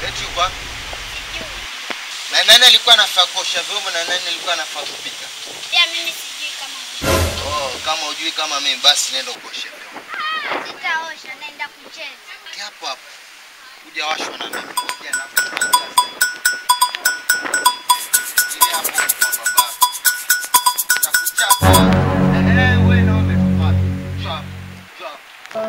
Eti yuko wapi? Na nani alikuwa anafaa kuosha vyombo na nani alikuwa anafaa kupika? Pia mimi sijui kama Oh, kama hujui kama mimi basi nenda kuosha vyombo. sitaosha, naenda kucheza. Kaa hapo hapo. Hujawashwa na mimi. Ngoja na Ile hapo kwa baba. Nitakuchapa. Eh, wewe na umetoka. Chap. Chap.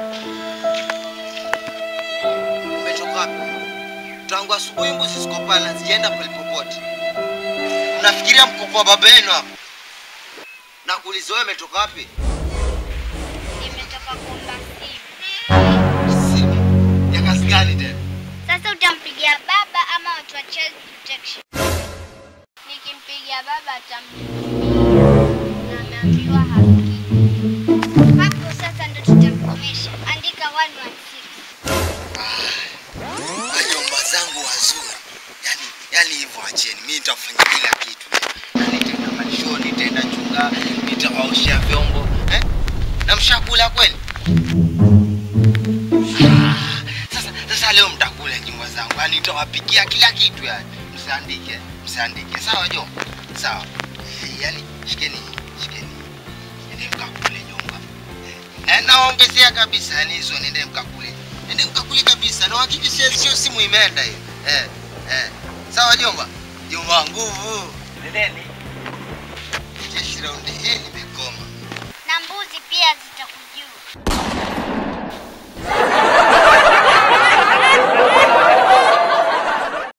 Umetoka wapi? Tangu asubuhi mbuzi ziko pale zijaenda pale popote. Unafikiria mko kwa baba yenu hapo? Na kuuliza wewe umetoka wapi? Nimetoka kuomba simu. Simu. Ya kazi gani tena? Sasa utampigia baba ama watu wa child protection? Nikimpigia baba atampigia na ameambiwa hasikii. Hapo sasa ndo tutamkomesha. Andika 116. Wajomba zangu wazuri. Yaani yaani hivyo acheni. Mimi nitafanya kila kitu. Yaani nitaenda malishoni, nitaenda chunga, nitawaoshea vyombo. Eh? Na mshakula kweli? Ah, Sasa sasa leo mtakula nyumba zangu. Yaani nitawapikia kila kitu yani. Msiandike, msiandike. Sawa jomba? Sawa. Eh, Yaani shikeni, shikeni. Nende mkakule nyumba. Eh, naongezea kabisa yani hizo nende mkakule. Nende mkakule kabisa. Na hakikisha sio simu imeenda hiyo. Eh, eh. Sawa jomba? Jomba nguvu. Nendeni. Jeshi raundi hii nimekoma.